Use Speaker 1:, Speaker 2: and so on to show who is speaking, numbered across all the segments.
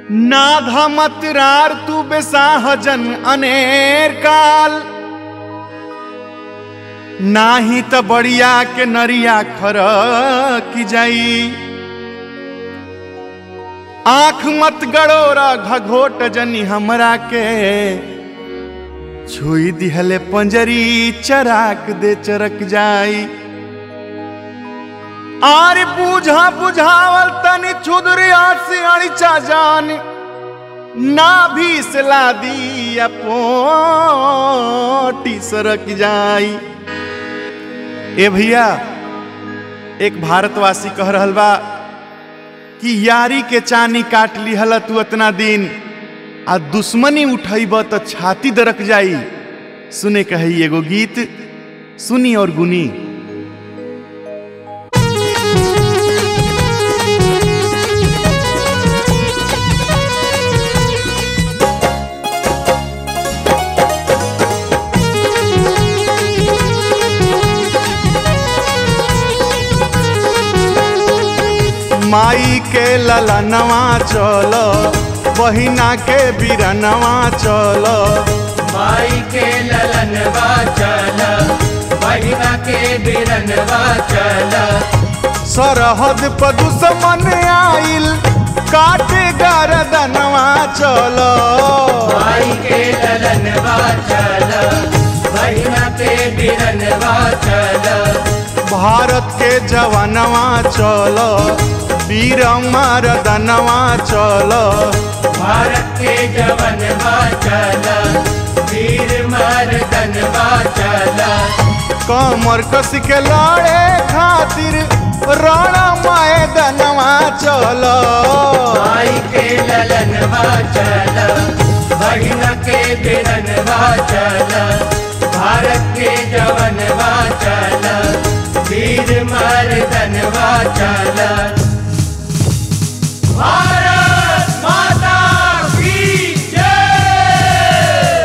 Speaker 1: नाधा मतरार तू बेसाहजन अनेर काल नाही त बढ़िया के नरिया खर की जाई आंख मत गड़ोरा घघोट जनी हमरा के छुई दिहले पंजरी चराक दे चरक जाई आरे बूझा बुझावल तनी छुदरिया से अड़िचा जान ना भी सला दी पोटी सरक जाई ए भैया एक भारतवासी कह रहल बा कि यारी के चानी काट लिहल तू इतना दिन आ दुश्मनी उठैब तो छाती दरक जाई सुने कही एगो गीत सुनी और गुनी माई के ललनवा चल बहिना के बिरनवा चल
Speaker 2: माई के ललनवा चल बहिना के बिरनवा चल
Speaker 1: सरहद पर दुश्मन आइल काटे गरदनवा चल
Speaker 2: माई के ललनवा चल बहिना के बिरनवा चल
Speaker 1: भारत के जवानवा चल वीर मरदनवा चल
Speaker 2: भारत के जवनवा चल वीर मर्दनवा चल
Speaker 1: कमर कस के लड़े खातिर रण मैदनवा चल
Speaker 2: माई के ललनवा चल बहिना के बिरनवा चल भारत के जवनवा चल वीर मर्दनवा चल भारत माता की जय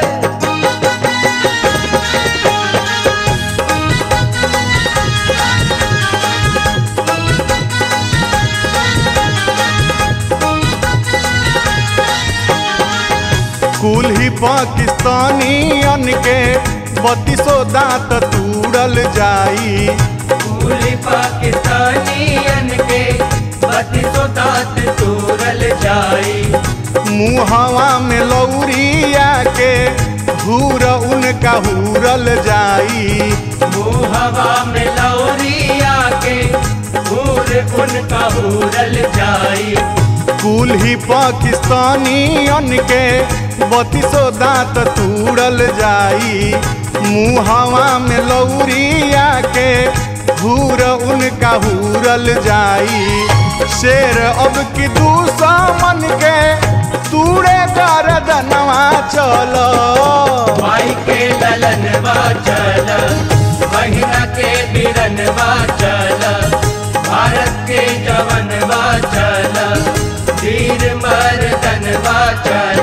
Speaker 1: कुल ही पाकिस्तानी के बत्तीसो दांत तूड़ल जाई
Speaker 2: पूरी पाकिस्तानियन के बत्तीसो दांत तोड़ल जाई
Speaker 1: मुहवा में लौरिया के हूर उनका हूरल जाई
Speaker 2: हवा में लौरिया के हूर उनका हूरल जाई
Speaker 1: कुल ही पाकिस्तानी के बत्तीसो दांत तूड़ल जाई मुहवा में लौरिया के हूर उनका हूरल जाई शेर अब की दुश्मन के तूड़े गरदनवा चलो
Speaker 2: माई के ललनवा चल बहिना के बिरनवा चल भारत के जवनवा चल वीर मर्दनवा चल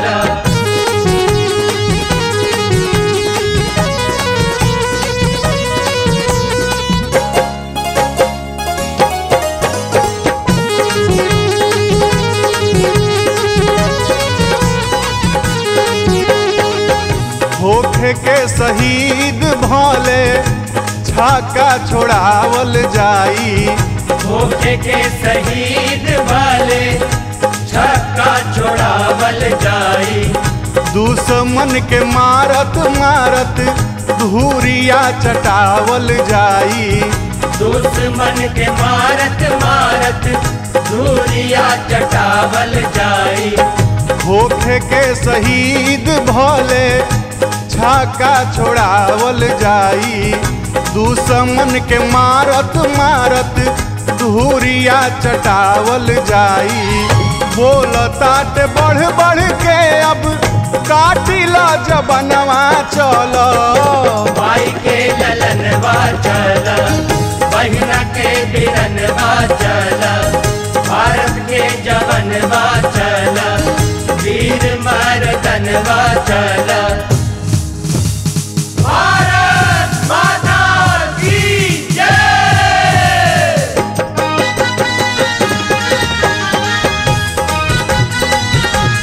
Speaker 1: होखे के शहीद भले छाका छोड़ावल जाई
Speaker 2: धोखे के शहीद वाले छक्का छोड़ावल जाई
Speaker 1: दुश्मन के मारत मारत धूरिया चटावल जाई
Speaker 2: दुश्मन के मारत मारत धूरिया चटावल जाई
Speaker 1: होखे के शहीद भले छाका छोड़ावल जाई दुश्मन के मारत मारत धूरिया चटावल जाई बोल तात बढ़ बढ़ के अब काटिला जबनवा चलो
Speaker 2: माई के ललनवा चल बहिना के बिरनवा चल भारत के जवनवा चल वीर मर्दनवा चल भारत माता की जय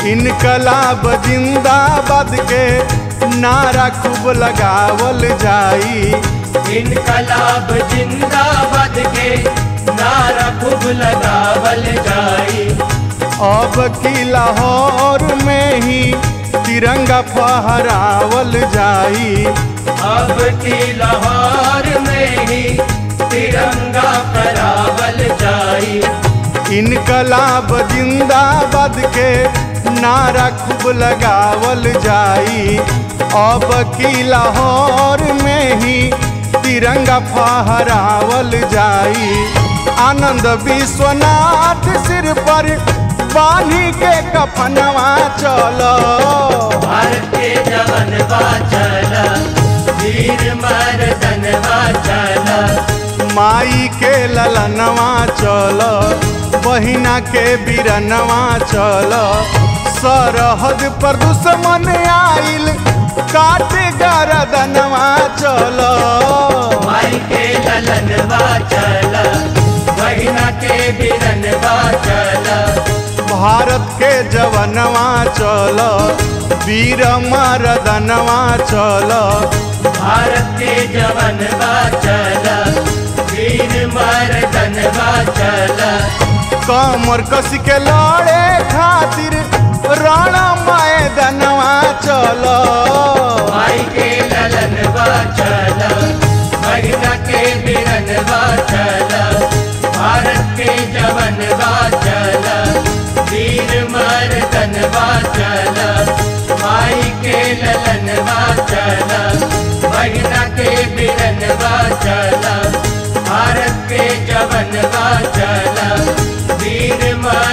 Speaker 1: इनकलाब जिंदाबाद के नारा खूब लगावल जाई
Speaker 2: इनकलाब जिंदाबाद के नारा खूब लगावल जाई
Speaker 1: अब की लाहौर में ही तिरंगा फहरावल जाई
Speaker 2: अब की लाहौर में ही तिरंगा फहरावल जाई
Speaker 1: इनकलाब जिंदाबाद के नारा खूब लगावल जाई अब की लाहौर में ही तिरंगा फहरावल जाई आनंद विश्वनाथ सिर पर बानी के कफनवा चलो
Speaker 2: भारत के जवन चला वीर मर्दन चला
Speaker 1: माई के ललनवा चल बहिना के बिरनवा चल सरहद पर दुश्मन आइल काट गरदनवा चल
Speaker 2: माई के ललन चला बहिना के बिरन चला
Speaker 1: भारत के जवनवा चल वीर मरदनवा चल
Speaker 2: भारत के जवन चला वीर मर्दन चला
Speaker 1: कमर कस के लड़े खातिर रण मैदनवा चल
Speaker 2: माई के ललन चला बहिना के बिरन चला भारत के जवन चला वीर मर्दन चला माई के ललन चला बहिना के बिरन चला भारत के जवन चला वीर मर्दन